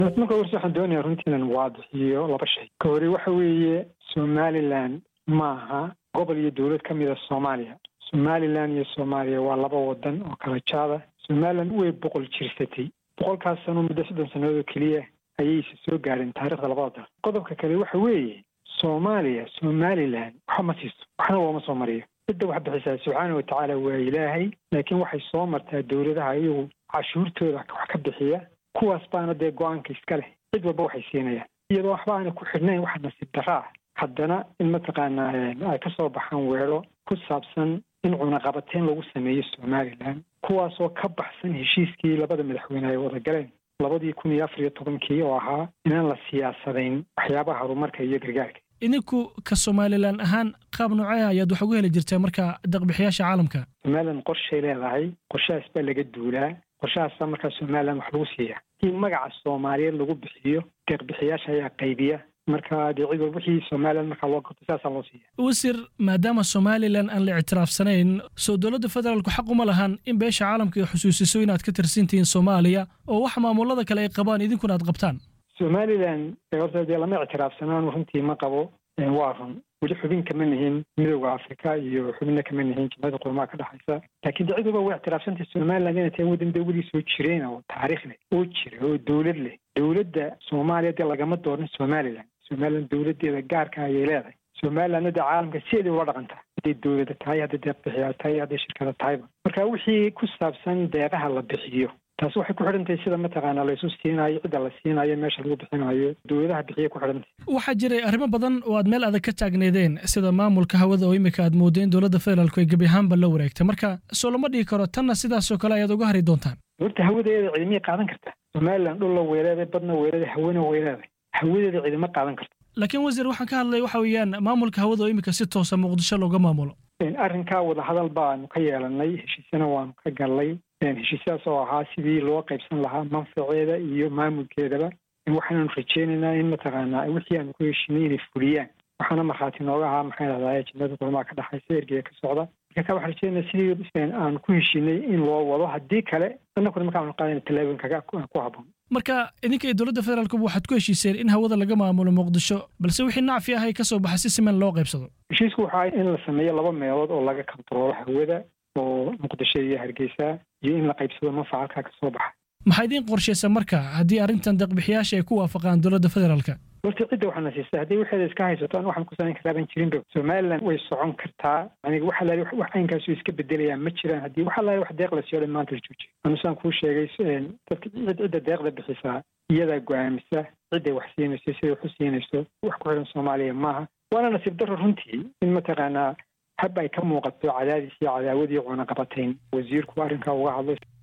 marka horse waxaan doonayaa runtii inaan waadixiyo laba shay ka hore waxa weeye somalilan maaha gobol iyo dowlad ka mida soomaaliya somalilan iyo soomaaliya waa laba wadan oo kala jaada somalilan way boqol jirsatay boqolkaas sano muddo soddon sannadood oo keliya ayayse soo gaadheen taarikhda labada dal qodobka kale waxa weeye soomaaliya somalilan waxa ma siiso waxna looma soo mariyo cidda wax bixisaa subxaana watacaala waa ilaahay laakiin waxay soo martaa dowladaha iyagu cashuurtooda wax ka bixiya kuwaas baana dee go-aanka iska leh cid walba waxay siinayaan iyadoo waxba aana ku xidhnayn waxa nasiib darra ah haddana in mataqaanaa ay ka soo baxaan weero ku saabsan in cunaqabateyn lagu sameeyo somalilan kuwaasoo ka baxsan heshiiskii labada madaxweyne ay wada galeen labadii kun iyo afar iyo tobankii oo ahaa inaan la siyaasadayn waxyaabaha horumarka iyo gargaarka idinku ka somalilan ahaan qaab noocee ayaad wax ugu heli jirtaa marka deeqbixiyaasha caalamka somalilan qorshay leedahay qorshahaas baa laga duulaa qorshahaasa markaa somalilan wax lagu siiya in magaca soomaaliyeed lagu bixiyo deeqbixiyaasha ayaa qaybiya marka dee cid walba wixii somalilan markaa loo qabto saasaa loo siiya wasiir maadaama somalilan aan la ictiraafsanayn soo dowladda federaalku xaq uma lahan in beesha caalamka ay xusuusiso inaad ka tirsantihiin soomaaliya oo wax maamulada kale ay qabaan idinkuna aad qabtaan somalilan horta dee lama ictiraafsanaan runtii ma qabo waa run weli xubin kama nihin midowda afrika iyo xubinna kama nihin jimciyada qurmaha ka dhexaysa laakiin de cid walba way ictiraafsantay somaliland inay tahay waddan dee weli soo jireen oo taariikh leh oo jira oo dowlad leh dowladda soomaaliya dee lagama dooran somalilan somalilan dowladdeeda gaarka ayay leedahay somalilandna dee caalamka sideedii ula dhaqantaa hadday dowlada tahay hadday deeq bixiyaa tahay hadday shirkada tahayba marka wixii ku saabsan deeqaha la bixiyo taasi waxay ku xidhantahay sida mataqaanaa laysu siinayo cidda la siinayo meesha lagu bixinayo dowladaha bixiya ku xidhantahay waxaa jiray arrimo badan oo aad meel adag ka taagneedeen sida maamulka hawada oo imika aad moodeen dowladda federaalku ay gebi ahaanba la wareegtay marka soo lama dhihi karo tanna sidaasoo kale ayaad uga hari doontaan horta hawadeeda cidimay qaadan kartaa somalilan dhulla weyleeday badna weyleeday hawena weyleeday hawadeeda cidima qaadan karta laakiin wasiir waxaan ka hadlay waxa weeyaan maamulka hawada oo imika si toosa muqdisho looga maamulo arrinkaa wadahadal baanu ka yeelanay heshiisyana waanu ka gallay heshiisyadas oo ahaa sidii loo qaybsan lahaa manfaceeda iyo maamulkeedaba waxaanu rajeynaynaa in mataqaanaa wixii aanu ku heshinay inay fuliyaan waxaana markhaati nooga ahaa maxay dhahdaa jimciyada qurmaha ka dhexaysa ergeyga ka socda marka ka waxaan rajeynaa sidii aan ku heshinay in loo wado haddii kale annaguna markaanu qaadayna tallaabooyinkaga ku habboon marka idinka iyo dowladda federaalkuba waxaad ku heshiiseen in hawada laga maamulo muqdisho balse wixii nacfi ah ay ka soo baxa si siman loo qaybsado heshiisku waxa in la sameeyo laba meelood oo laga kontaroolo hawada oo muqdisho iyo hargeysa iyo in la qaybsado manfaca halkaa ka soo baxa maxaa idiin qorshaysa marka haddii arrintan deeqbixiyaasha ay ku waafaqaan dowladda federaalka horta cidda waxaana siisa haddii waxeeda iska haysato an waxaan ku samayn kartaaban jirinba somaliland way socon kartaa aniga waxa laali wax caynkaasu iska bedelayaa ma jiraan haddii waxa laali wax deeq la siiyo dhan maanta la joojiyo anusaan kuu sheegay dadka cidda deeqda bixisaa iyadaa go-aamisa cidday wax siinayso siday wax u siinayso wax ku xidhan soomaaliya maaha waana nasiib daro runtii in mataqaanaa hab ay ka muuqato cadaadis iyo cadaawad iyo cunaqabatayn wasiirku arrinkaa uga hadlay